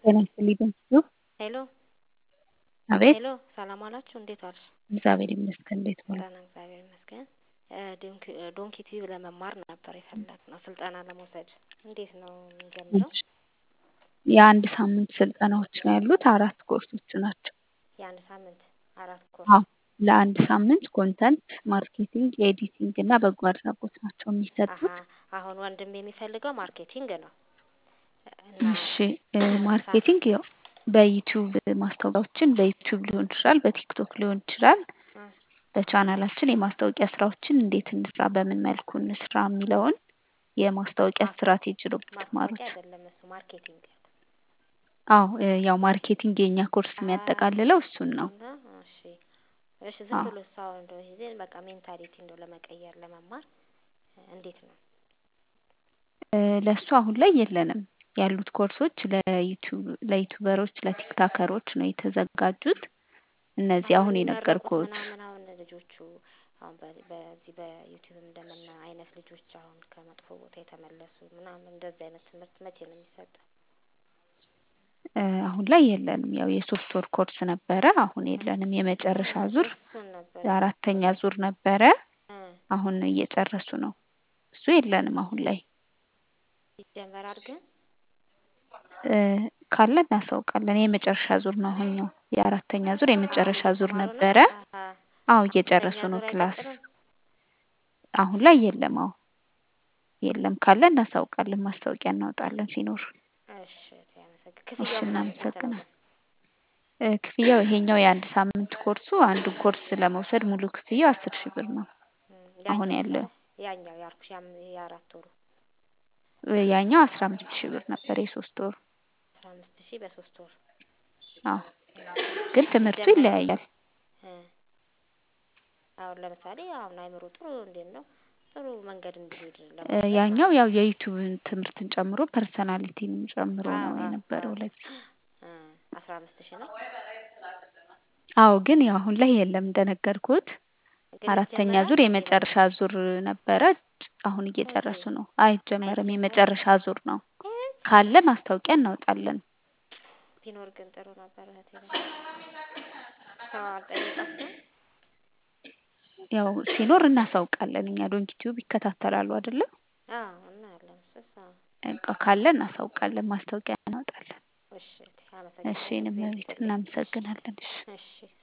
ጤና ይስጥልኝ በእጅጉ ሄሎ አቤት ሄሎ ሰላም ዋላችሁ እንዴት ዋልሽ? እግዚአብሔር ይመስገን እንዴት ዋሉ? ደህና እግዚአብሔር ይመስገን። ዶንኪ ቲዩብ ለመማር ነበር የፈለግነው ስልጠና ለመውሰድ እንዴት ነው የምንጀምረው? የአንድ ሳምንት ስልጠናዎች ነው ያሉት አራት ኮርሶች ናቸው። የአንድ ሳምንት አራት ኮርስ አዎ ለአንድ ሳምንት ኮንተንት ማርኬቲንግ፣ ኤዲቲንግ እና በጎ አድራጎት ናቸው አሀ የሚሰጡት። አሁን ወንድም የሚፈልገው ማርኬቲንግ ነው እና እሺ ማርኬቲንግ ያው በዩቲዩብ ማስታወቂያዎችን በዩቲዩብ ሊሆን ይችላል፣ በቲክቶክ ሊሆን ይችላል። በቻናላችን የማስታወቂያ ስራዎችን እንዴት እንስራ፣ በምን መልኩ እንስራ የሚለውን የማስታወቂያ ስትራቴጂ ነው የምትማሩት። ማስታወቂያ አይደለም እሱ ማርኬቲንግ አዎ ያው ማርኬቲንግ የኛ ኮርስ የሚያጠቃልለው እሱን ነው። እና እሺ እሺ ዝም አዎ ብሎ ሰው እንደው ይሄ በቃ ሜንታሊቲ እንደው ለመቀየር ለመማር እንዴት ነው? እ ለእሱ አሁን ላይ የለንም። ያሉት ኮርሶች ለዩቲዩብ ለዩቲዩበሮች ለቲክታከሮች ነው የተዘጋጁት። እነዚህ አሁን አሁን የሚመረቁት የነገርኩት ምናምን አሁን ልጆቹ አሁን በ- በዚህ በዩቲዩብ እንደምና አይነት ልጆች አሁን ከመጥፎ ቦታ የተመለሱ ምናምን እንደዚህ አይነት ትምህርት መቼ ነው የሚሰጠው? እ አሁን ላይ የለንም። ያው የሶስት ወር ኮርስ ነበረ፣ አሁን የለንም። የመጨረሻ ዙር እሱን ነበር አራተኛ ዙር ነበረ፣ እ አሁን እየጨረሱ ነው። እሱ የለንም አሁን ላይ ይጀመር አድርገን እ ካለ እናሳውቃለን። የመጨረሻ ዙር ነው አሁን ነው የአራተኛ ዙር የመጨረሻ ዙር እየተማሩ ነው። ነበረ። አሀ አዎ አምስተኛ እየጨረሱ ነው ዙር ክላስ። አይቀጥልም? አሁን ላይ የለም። አዎ የለም። ካለ እናሳውቃለን፣ ማስታወቂያ እናወጣለን ሲኖር። እሺ ያመሰግን እሺ ክፍያው ምናምን ስንት ነው እናመሰግናለን። ግን? እ ክፍያው ይሄኛው የአንድ ሳምንት ኮርሱ አንዱን ኮርስ ለመውሰድ ሙሉ ክፍያው አስር ሺህ ብር ነው እም አሁን ያኛው ያለው። ያኛው ያልኩሽ ያም የአራት ወሩ እ ያኛው አስራ አምስት ሺህ ብር ነበር የሶስት ወሩ። አስራ አምስት ሺህ በሶስት ወር አዎ ግን ትምህርቱ ሲጀመር ይለያያል። እ አሁን ለምሳሌ አሁን አይምሮ ጥሩ እንዴት ነው ጥሩ መንገድ እንዲሄድ እ ለመውሰድ ያኛው ማለት ያው ነው። የዩቲዩብን ትምህርትን ጨምሮ ፐርሰናሊቲንም ጨምሮ አዎ ነው አዎ የነበረው አዎ ለጊዜው። እ አስራ አምስት ሺህ ነው አዎ ግን ያው አሁን ላይ የለም እንደነገርኩት ግን አራተኛ ይጀመራል ዙር እንዴ የመጨረሻ ዙር ነበረ። አሁን እንዴ እየጨረሱ ነው። አይጀመርም፣ አይጀመርም የመጨረሻ ዙር ነው። እ ካለ ማስታወቂያ እናወጣለን። ቢኖር ግን ጥሩ ነበር እህቴ በጣም ሰው አልጠየቃችሁም? ያው ሲኖር እናሳውቃለን። እኛ ዶንኪ ቲዩብ ይከታተላሉ አይደለ? አዎ እናያለን እሱስ አዎ በቃ ካለ እናሳውቃለን፣ ማስታወቂያ እናወጣለን። እሺ እህቴ እሺ አመሰግናለሁ የኔ እግዚአብሔር እመቤት ይስጥልኝ እሺ እናመሰግናለን። እሺ እሺ